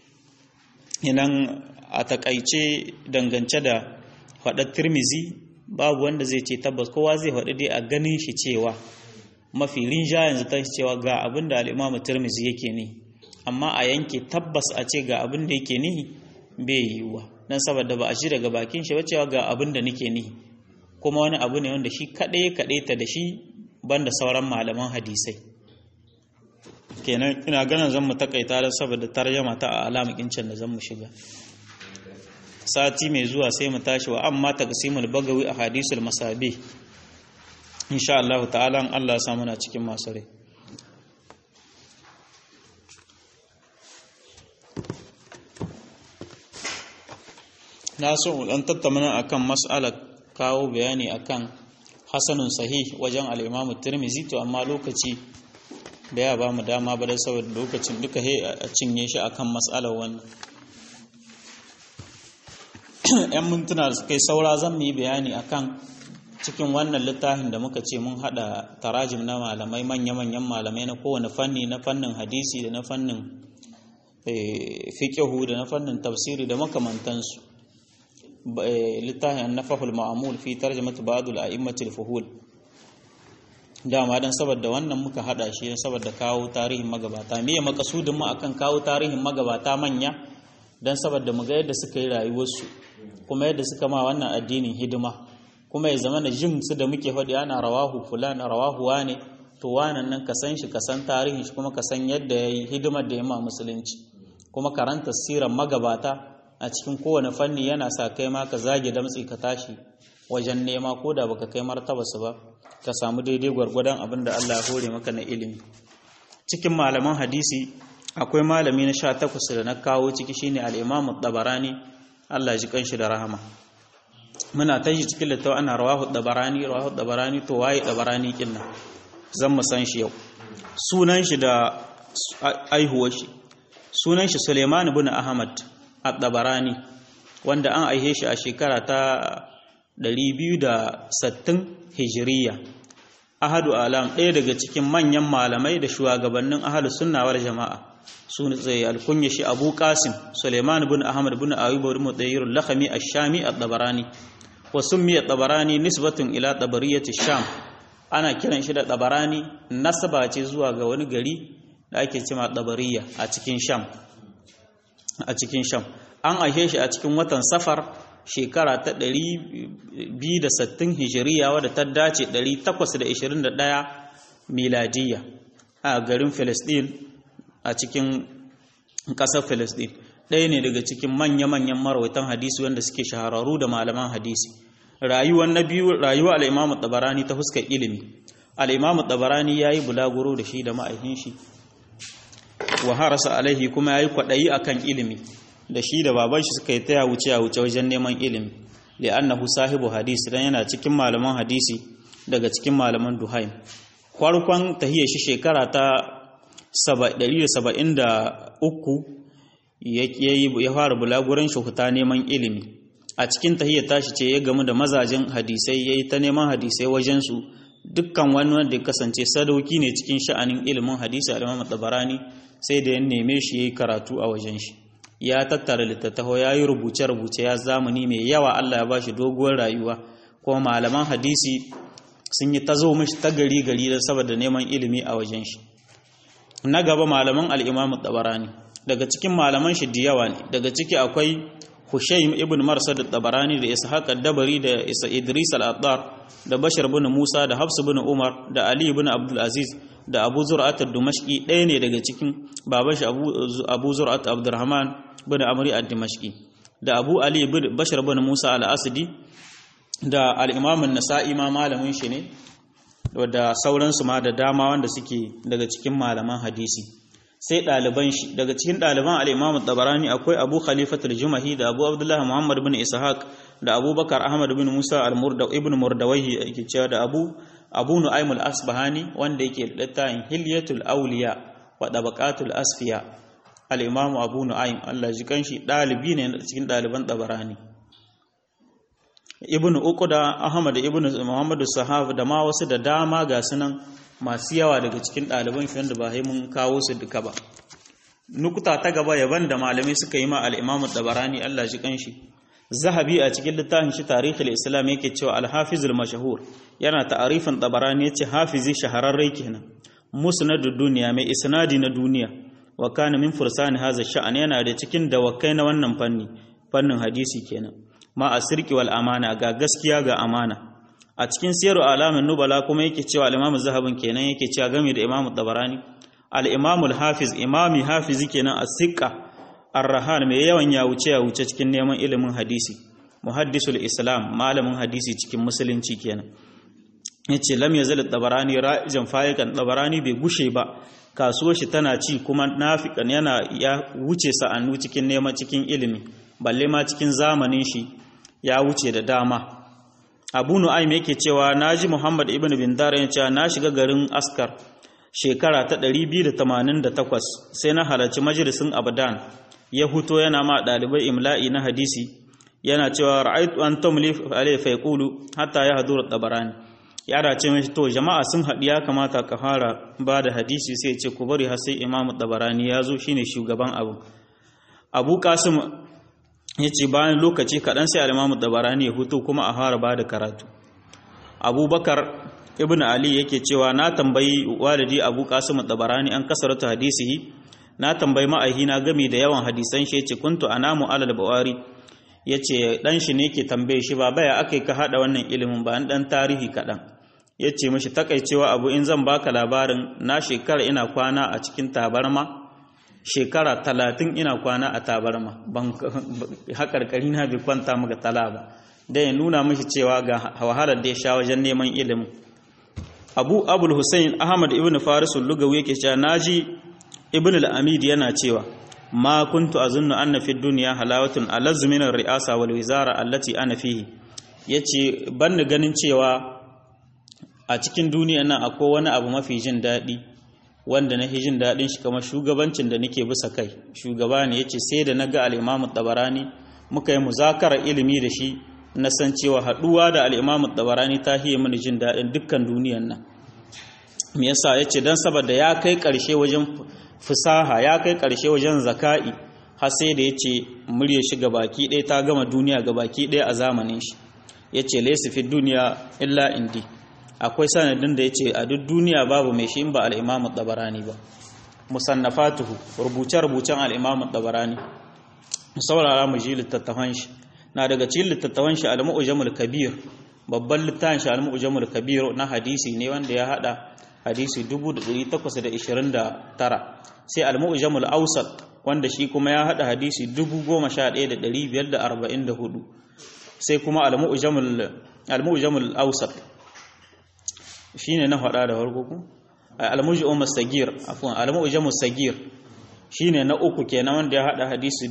A: idan a takaice dangance da faɗar tirmizi babu wanda zai ce tabbas kowa zai faɗi dai a ganin shi cewa mafi rinja yanzu ta cewa ga abin da al'imamu tirmizi yake ni amma a yanke tabbas a ce ga abin da yake nihi bai yiwuwa dan saboda ba a ji daga bakin shi cewa ga abin da nake ni kuma wani abu ne wanda shi kaɗai kaɗai ta da shi banda sauran malaman hadisai kenan ina ganin zan mu takaita da saboda tarjama ta a alamakin can da zan mu shiga sati mai zuwa sai mu tashi wa amma taqsimul bagawi a hadisul masabi insha Allah ta'ala Allah ya samu na cikin masu rai na so dan tattauna akan mas'alar kawo bayani akan hasanun sahih wajen al-Imam Tirmidhi to amma lokaci da ya ba mu dama ba da saboda lokacin duka he a cinye shi akan mas'alar wannan yan mintuna da suka yi saura zan mu yi bayani akan cikin wannan littafin da muka ce mun hada tarajim na malamai manya-manyan malamai na kowane fanni na fannin hadisi da na fannin fiƙihu da na fannin tafsiri da makamantansu littafin annafahul ma'amul fi tarjamatu ba'dul a'immatil fuhul dama dan saboda wannan muka hada shi saboda kawo tarihin magabata me makasudin mu akan kawo tarihin magabata manya dan saboda mu ga yadda suka yi rayuwarsu kuma yadda suka ma wannan addinin hidima kuma ya zama na jin su da muke faɗi ana rawahu fulan rawahu wane to wanan nan ka san shi ka san tarihin shi kuma ka san yadda ya yi hidimar da ya ma musulunci kuma karanta siran magabata a cikin kowane fanni yana sa kai ma ka zage damtsi ka tashi wajen nema ko da baka kai martaba su ba ka samu daidai gwargwadon abin da Allah ya hore maka na ilimi cikin malaman hadisi akwai malami na sha takwas da na kawo ciki shine al-Imam tabarani Allah ji kanshi da rahama muna ta yi cikin littawa ana rawahu dabarani rawahu dabarani to waye dabarani kinna zan mu san shi yau sunan shi da aihuwar shi sunan shi Suleiman ibn Ahmad ad-Dabarani wanda an aihe shi a shekara ta 260 Hijiriya ahadu alam ɗaya daga cikin manyan malamai da shugabannin ahlus sunna wal jama'a sun tsaye alkunya shi Abu Qasim Suleiman ibn Ahmad ibn Ayyub ibn Mutayyir al-Lakhmi ash-Shami ad-Dabarani wa summiya tabarani nisbatun ila tabariyati sham ana kiran shi da tabarani nasaba ce zuwa ga wani gari da ake cewa tabariya a cikin sham a cikin sham an aihe shi a cikin watan safar shekara ta 260 hijiriya wadda ta dace 821 miladiyya a garin Filistin a cikin ƙasar Filistin ɗaya ne daga cikin manya-manyan marawaitan hadisi wanda suke shahararru da malaman hadisi rayuwar na biyu rayuwa al'imamu tabarani ta fuskar ilimi al'imamu tabarani ya yi bulaguro da shi da ma'aikin shi wa harasa alaihi kuma ya yi kwaɗayi a kan ilimi da shi da baban shi suka yi taya wuce a wuce wajen neman ilimi da annahu sahibu hadisi dan yana cikin malaman hadisi daga cikin malaman duhaim farkon tahiyar shi shekara ta 173 ya fara bulaguran shuhuta neman ilimi a cikin tahiyar tashi ce ya gamu da mazajen hadisai ya yi ta neman hadisai wajensu dukkan wani wanda ya kasance sadauki ne cikin sha'anin ilimin hadisi a limam tabarani sai da ya neme shi ya yi karatu a wajen shi ya tattara littattafa ya yi rubuce-rubuce ya zamani mai yawa allah ya ba shi doguwar rayuwa kuma malaman hadisi sun yi ta zo mishi ta gari gari da saboda neman ilimi a wajen shi na gaba malaman al'imamu tabarani daga cikin malaman shi da yawa ne daga ciki akwai Hushaym ibn Marsad al-Tabarani da Ishaq al-Dabari da Isa Idris al-Attar da Bashar ibn Musa da Hafs ibn Umar da Ali ibn Abdul Aziz da Abu Zur'at al-Dimashqi ɗaya ne daga cikin baban shi Abu Abu Zur'at Abdurrahman ibn Amri al-Dimashqi da Abu Ali ibn Bashar ibn Musa al-Asdi da al-Imam an-Nasa'i ma malamin shi ne da sauransu ma da dama wanda suke daga cikin malaman hadisi sai ɗaliban shi daga cikin ɗaliban al'imamu tabarani akwai abu khalifatul jumahi da abu abdullahi muhammad bin ishaq da abubakar ahmad bin musa ibn murdawahi yake cewa da abu abu nu'aymul asbahani wanda yake littafin hilyatul awliya wa tabaqatul asfiya al-imamu abu nu'aym Allah ji kanshi ɗalibi ne cikin ɗaliban tabarani ibn uquda ahmad ibn muhammad sahab da ma wasu da dama ga sunan masu yawa daga cikin ɗaliban shi wanda ba mun kawo su duka ba nukuta ta gaba yaban da malamai suka yi ma al'imamu dabarani Allah shi kanshi zahabi a cikin littafin shi tarihul islam yake cewa alhafizul mashahur yana ta'arifin dabarani yace hafizi shahararre kenan musnadud duniya mai isnadi na duniya wa kana min fursani hadha sha'an yana da cikin dawakai na wannan fanni fannin hadisi kenan ma a sirki wal amana ga gaskiya ga amana a cikin siyaru alamin nubala kuma yake cewa al-imamu zahabin kenan yake cewa game da imamu tabarani al-imamu hafiz imami hafizi kenan as-siqa ar-rahan mai yawan ya wuce ya wuce cikin neman ilimin hadisi muhaddisul islam malamin hadisi cikin musulunci kenan yace lam yazal tabarani ra'ijan fayikan tabarani bai gushe ba kasuwar shi tana ci kuma nafikan yana ya wuce sa'annu cikin neman cikin ilimi balle ma cikin zamanin shi ya wuce da dama abu nu'aym yake cewa naji muhammad ibn bindar ya cewa na shiga garin askar shekara ta 288 sai na halarci majalisin abadan ya huto yana ma dalibai imla'i na hadisi yana cewa ra'aytu an tumli alayhi fa yaqulu hatta yahduru tabarani ya dace mai to jama'a sun haɗu ya kamata ka fara ba da hadisi sai ce ku bari har sai imamu tabarani ya zo shine shugaban abu abu kasim ya ce bayan lokaci kaɗan sai alimamu tabarani ya hutu kuma a fara ba da karatu abubakar ibn ali yake cewa na tambayi walidi abu kasim tabarani an kasarata hadisihi na tambayi ma'ahina gami da yawan hadisan shi yace kuntu anamu alal bawari yace dan shi ne ke tambaye shi ba baya akai ka hada wannan ilimin ba an dan tarihi kaɗan ya ce mashi takaicewa abu in zan baka labarin na shekara ina kwana a cikin tabarma shekara talatin ina kwana a tabarma ban haƙarƙari na bai kwanta maka tala ba da ya nuna mashi cewa ga wahalar da ya sha wajen neman ilimin abu abul hussein ahmad ibn farisul lugawi yake cewa naji ibn al-amid yana cewa ma kuntu azunnu anna fi dunya halawatun alazzu min ar-ri'asa wal wizara allati ana fihi yace ban ganin cewa a cikin duniya nan akwai wani abu mafi jin daɗi wanda na jin daɗin shi kamar shugabancin da nake bisa kai shugaba ne yace sai da naga al-Imam tabarani muka yi muzakarar ilimi da shi na san cewa haɗuwa da al-Imam tabarani ta hiye mini jin daɗin dukkan duniyan nan me yasa yace dan saboda ya kai ƙarshe wajen fusaha ya kai ƙarshe wajen zaka'i har sai da yace murya shi baki ɗaya ta gama duniya baki ɗaya a zamanin shi yace laysa fi duniya illa indi akwai sanadin da ya ce a duk duniya babu mai shi in ba al'imamu ɗabarani ba musannafatuhu rubuce-rubucen al'imamu ɗabarani saurara mu ji littattafan shi na daga cikin littattafan shi al-mu'jamul kabir babban littafin shi al-mu'jamul kabir na hadisi ne wanda ya hada hadisi 1829 sai al-mu'jamul awsat wanda shi kuma ya hada hadisi 11544 sai kuma al-mu'jamul al-mu'jamul awsat shine na faɗa da farko ku al-mujam as-sagir afwan al-mujam as-sagir shine na uku kenan wanda ya hada hadisi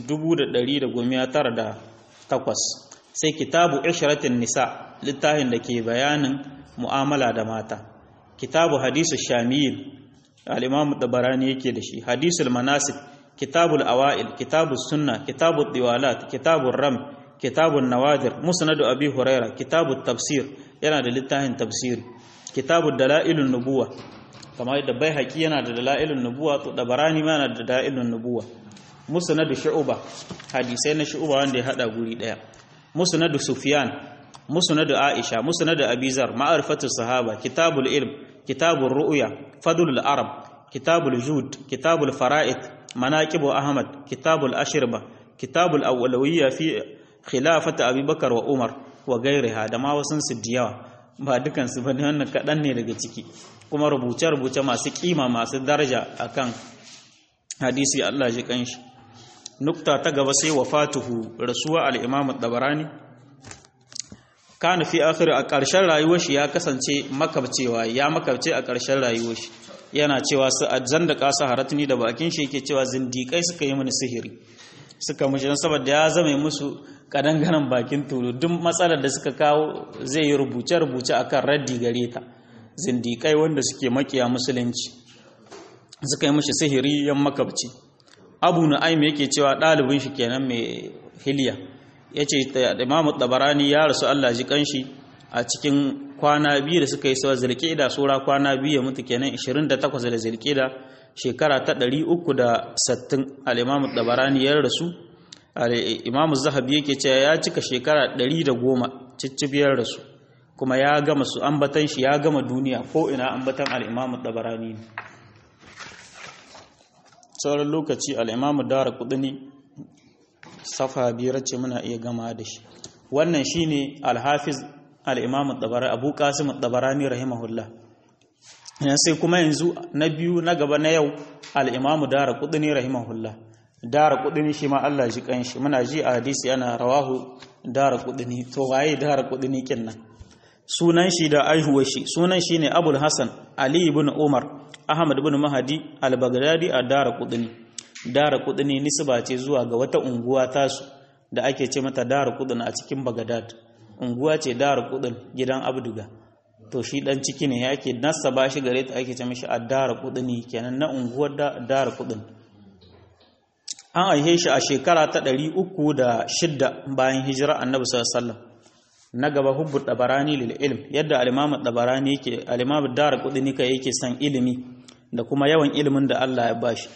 A: 1908 sai kitabu ishratin nisa littafin da ke bayanin mu'amala da mata kitabu hadisu shamil al-imam tabarani yake da shi hadisul manasik kitabul awail kitabus sunna kitabut diwalat kitabur ram kitabun nawadir musnadu abi huraira kitabut tafsir yana da littafin tafsiri kitabu dalailun nubuwa kamar yadda bai haƙi yana da dalailun nubuwa to dabarani ma yana da dalailun nubuwa musnadu shu'ba hadisai na shu'ba wanda ya hada guri daya musnadu sufyan musnadu aisha musnadu abizar ma'rifatu sahaba kitabul ilm kitabur ru'ya fadlul arab kitabul jud kitabul fara'id manaqibu ahmad kitabul ashirba kitabul awwalawiyya fi khilafati abubakar wa umar wa gairiha da ma wasun su diyawa ba dukansu ba ne wannan kaɗan ne daga ciki kuma rubuce-rubuce masu kima masu daraja akan hadisi Allah ji kanshi nukta ta gaba sai wafatuhu rasuwa al-imam dabarani kana fi akhir a ƙarshen rayuwar shi ya kasance makabcewa ya makabce a ƙarshen rayuwar shi yana cewa su ajjan da kasa haratni da bakin shi yake cewa zindikai suka yi mini sihiri suka mushi don saboda ya zama musu kadangaren bakin tulu duk matsalar da suka kawo zai yi rubuce-rubuce akan raddi gare ta zindikai wanda suke makiya musulunci suka yi mushi sihiri yan makabci abu nu'aym yake cewa ɗalibin shi kenan mai hiliya ya ce imamu tabarani ya rasu allah ji kanshi a cikin kwana biyu da suka yi sawa zilkida sura kwana biyu ya mutu kenan 28 da zilkida shekara ta 360 al-imamu tabarani ya rasu imamu zahabi yake cewa ya cika shekara 110 ciccibiyar rasu kuma ya gama su ambatan shi ya gama duniya ko ina ambatan al-imamu tabarani ne sauran lokaci al-imamu dara kudini safa biyar ce muna iya gama da shi wannan shine al-hafiz al-imam at-tabarani abu qasim at-tabarani rahimahullah sai kuma yanzu na biyu na gaba na yau al-imam daraqutni rahimahullah daraqutni shi ma Allah ji kanshi muna ji a hadisi ana rawahu daraqutni to waye daraqutni kinnan sunan shi da aihuwar shi sunan shi ne abul hassan ali ibn umar ahmad ibn mahadi al-baghdadi a dara kudini dara kudini nisba ce zuwa ga wata unguwa tasu da ake ce mata dara kudin a cikin baghdad unguwa ce dara kudin gidan abduga to shi dan ciki ne yake nasaba shi gare ta ake ce mishi a dara kudini kenan na unguwar dara kudin an aihe shi a shekara ta 306 bayan hijira annabi sallallahu alaihi wasallam na gaba hubbu dabarani lil ilm yadda al-imam dabarani yake al-imam darqutni kai yake san ilimi da kuma yawan ilimin da Allah ya bashi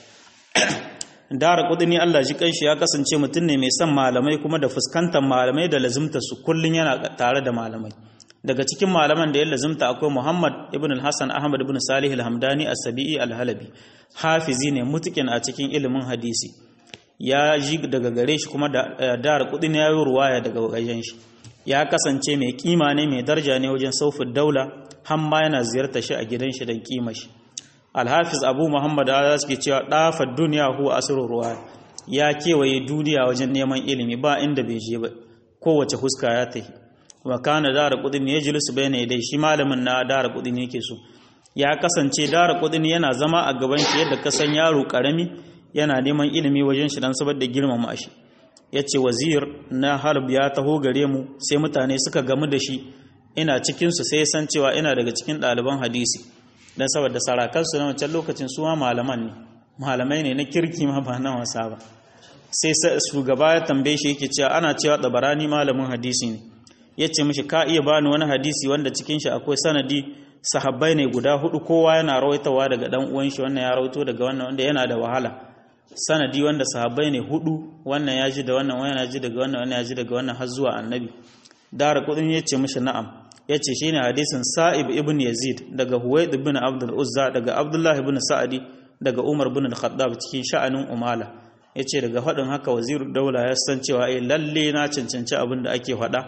A: darqutni Allah ji kanshi ya kasance mutum ne mai son malamai kuma da fuskantar malamai da lazimta su kullun yana tare da malamai daga cikin malaman da ya lazimta akwai Muhammad ibn al-Hasan Ahmad ibn Salih al-Hamdani as-Sabi'i al-Halabi hafizi ne mutukin a cikin ilimin hadisi ya ji daga gare shi kuma da darqutni ya yi ruwaya daga wajen shi ya kasance mai kima ne mai darja ne wajen saufin daula hamma yana ziyarta shi a gidan shi don kima shi alhafiz abu muhammad ala suke cewa ɗafa duniya huwa asirin ruwa ya kewaye duniya wajen neman ilimi ba inda bai je ba kowace huska ya tafi wa kana dara kudin ya jilisu bai ne dai shi malamin na dara kudin yake so ya kasance dara kudin yana zama a gaban shi yadda kasan yaro karami yana neman ilimi wajen shi don saboda girmama shi ya ce wazir na harb ya taho gare mu sai mutane suka gamu da shi ina cikinsu sai san cewa ina daga cikin ɗaliban hadisi don saboda sarakansu na wancan lokacin su ma malaman ne malamai ne na kirki ma ba na wasa ba sai shugaba ya tambaye shi yake cewa ana cewa ɗabarani malamin hadisi ne ya ce mishi ka iya bani wani hadisi wanda cikin shi akwai sanadi sahabbai ne guda hudu kowa yana rawaitawa daga dan uwan shi wannan ya rawaito daga wannan wanda yana da wahala sanadi wanda sahabbai ne hudu wannan ya ji da wannan wannan ya ji daga wannan wannan ya ji daga wannan har zuwa annabi dara kudin ya ce mishi na'am ya ce shi ne hadisin sa'ib ibn yazid daga huwaid ibn abdul uzza daga abdullah ibn sa'adi daga umar ibn al-khattab cikin sha'anin umala ya ce daga faɗin haka waziru daula ya san cewa eh lalle na cancanci abin da ake faɗa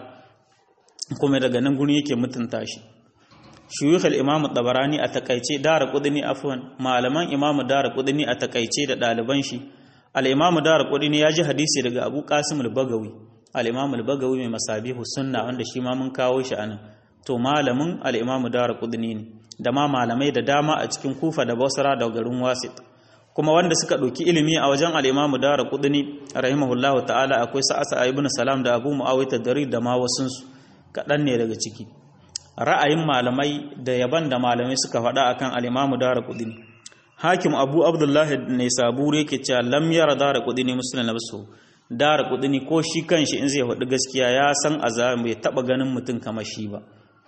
A: kuma daga nan gurin yake mutunta shi shuyukh al-imam tabarani a takaice dara kudini afwan malaman imam dara kudini a takaice da daliban shi al-imam dara kudini ya ji hadisi daga abu qasim al-bagawi al-imam al-bagawi mai masabihu sunna wanda shi ma mun kawo shi anan to malamin al-imam dara kudini ne da ma malamai da dama a cikin kufa da basra da garin wasit kuma wanda suka ɗauki ilimi a wajen al-imam dara kudini rahimahullahu ta'ala akwai sa'asa ibn salam da abu muawiyah dari da ma wasunsu kaɗan ne daga ciki ra'ayin malamai da yaban da malamai suka faɗa akan al-Imam Daraqutni Hakim Abu Abdullah ne saburi yake cewa lam yara Daraqutni muslim nafsu Daraqutni ko shi kanshi in zai faɗi gaskiya ya san azab bai taba ganin mutum kamar shi ba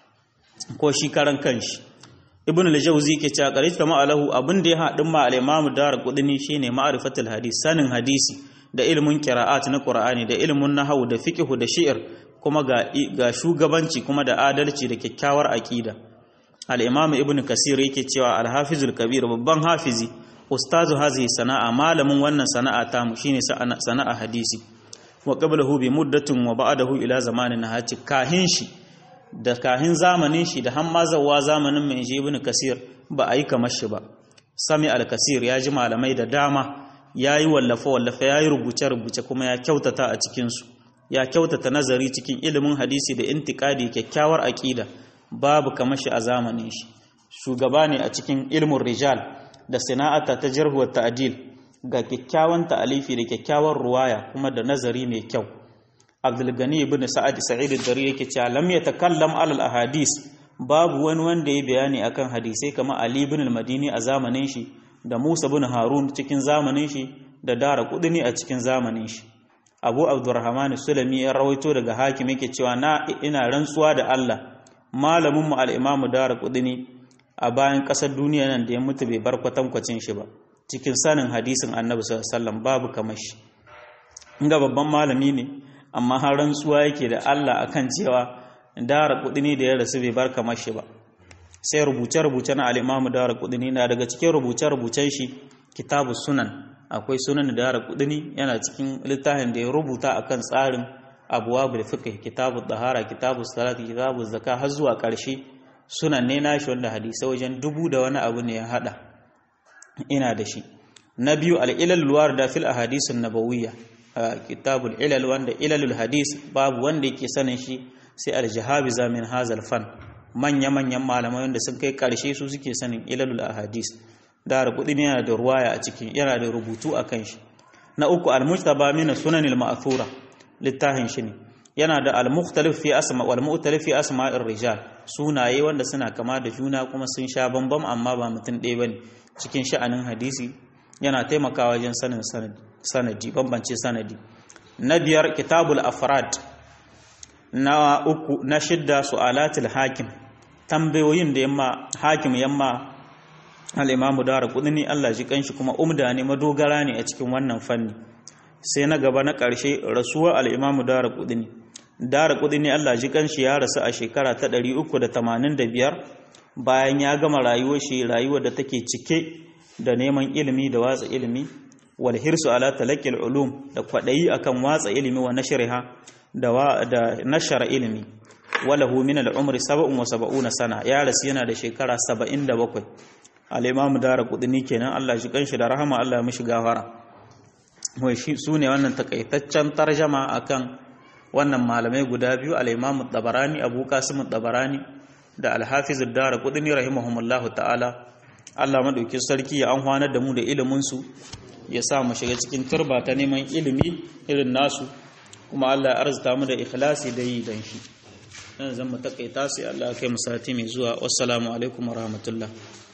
A: ko shi karan kanshi Ibn al-Jawzi yake cewa qarita ma alahu abin da ya haɗin ma al-Imam Daraqutni shine ma'rifatul hadis sanin hadisi da ilmin qira'at na Qur'ani da ilmin nahwu da fiqh da shi'r kuma ga shugabanci kuma da adalci da kyakkyawar aƙida al-imam ibn kasir yake cewa al-hafizul kabir babban hafizi ustazu hazihi sana'a malamin wannan sana'a ta mu shine sana'a hadisi wa qablahu bi muddatin wa ba'dahu ila zamanin haci kahin shi da kahin zamanin shi da hammazawa zamanin mai ibn kasir ba a yi kamar shi ba sami al-kasir ya ji malamai da dama yayi wallafa wallafa yayi rubuce rubuce kuma ya kyautata a cikin su ya kyautata nazari cikin ilimin hadisi da intikadi kyakkyawar aƙida babu kamar shi a zamanin shi shugaba ne a cikin ilmin rijal da sana'ata ta jarhu wa ta'dil ga kyakkyawan ta'alifi da kyakkyawar ruwaya kuma da nazari mai kyau Abdul Gani ibn Sa'ad Sa'id ad-Dari yake cewa lam yatakallam alal ahadis babu wani wanda ya bayani akan hadisai kamar Ali ibn al-Madini a zamanin shi da Musa ibn Harun cikin zamanin shi da Dara Qudni a cikin zamanin shi abu abdurrahman sulami ya rawaito daga hakim yake cewa na ina rantsuwa da Allah malamin mu al-imam darqudni a bayan kasar duniya nan da ya mutu bai bar kwatankwacin shi ba cikin sanin hadisin annabi sallallahu alaihi wasallam babu kamar shi inga babban malami ne amma har rantsuwa yake da Allah akan cewa darqudni da ya rasu bai bar kamar shi ba sai rubuce rubuce na al-imam darqudni na daga cikin rubuce rubucen shi kitabus sunan akwai sunan dara kudini yana cikin littafin da ya rubuta akan tsarin abwabul fiqh kitabu tahara kitabu salat kitabu zakka har zuwa karshe sunan ne nashi wanda hadisi wajen dubu da wani abu ne ya hada ina da shi na biyu al-ilal warda fil ahadith an-nabawiyya kitabul ilal wanda ilalul hadis babu wanda yake sanin shi sai al-jahabiza min hazal fan manya manyan malamai wanda sun kai karshe su suke sanin ilalul ahadis da rubutun yana da ruwaya a cikin yana da rubutu akan shi na uku al-mujtaba min sunanil ma'thura littafin shi ne yana da al-mukhtalif fi asma wal mu'talif fi asma'ir rijal sunaye wanda suna kama da juna kuma sun sha bambam amma ba mutum ɗaya bane cikin sha'anin hadisi yana taimakawa wajen sanin sanadi bambance sanadi na biyar kitabul afrad na uku na shidda su'alatul hakim tambayoyin da yamma hakim yamma al-imamu dara kudini Allah ji kanshi kuma umda ne madogara ne a cikin wannan fanni sai na gaba na ƙarshe rasuwa al-imamu dara kudini dara kudini Allah ji kanshi ya rasu a shekara ta 385 bayan ya gama rayuwar shi rayuwar da take cike da neman ilimi da watsa ilimi wal hirsu ala talaqil ulum da kwadayi akan watsa ilimi wa nashriha da da nashara ilimi walahu min al umri 77 sana ya rasu yana da shekara 77 al imam daraqutni kenan Allah shi kanshi da rahama Allah ya mishi gafara wai shi sune wannan takaitaccen tarjama akan wannan malamai guda biyu al imam tabarani abu qasim tabarani da al hafiz ad-daraqutni rahimahumullahu ta'ala Allah maɗauki sarki ya amfanar da mu da iliminsu ya sa mu shiga cikin turba ta neman ilimi irin nasu kuma Allah ya arzuta mu da ikhlasi da yi dan shi dan zan mu takaita sai Allah ya kai mu sati mai zuwa wassalamu alaikum warahmatullahi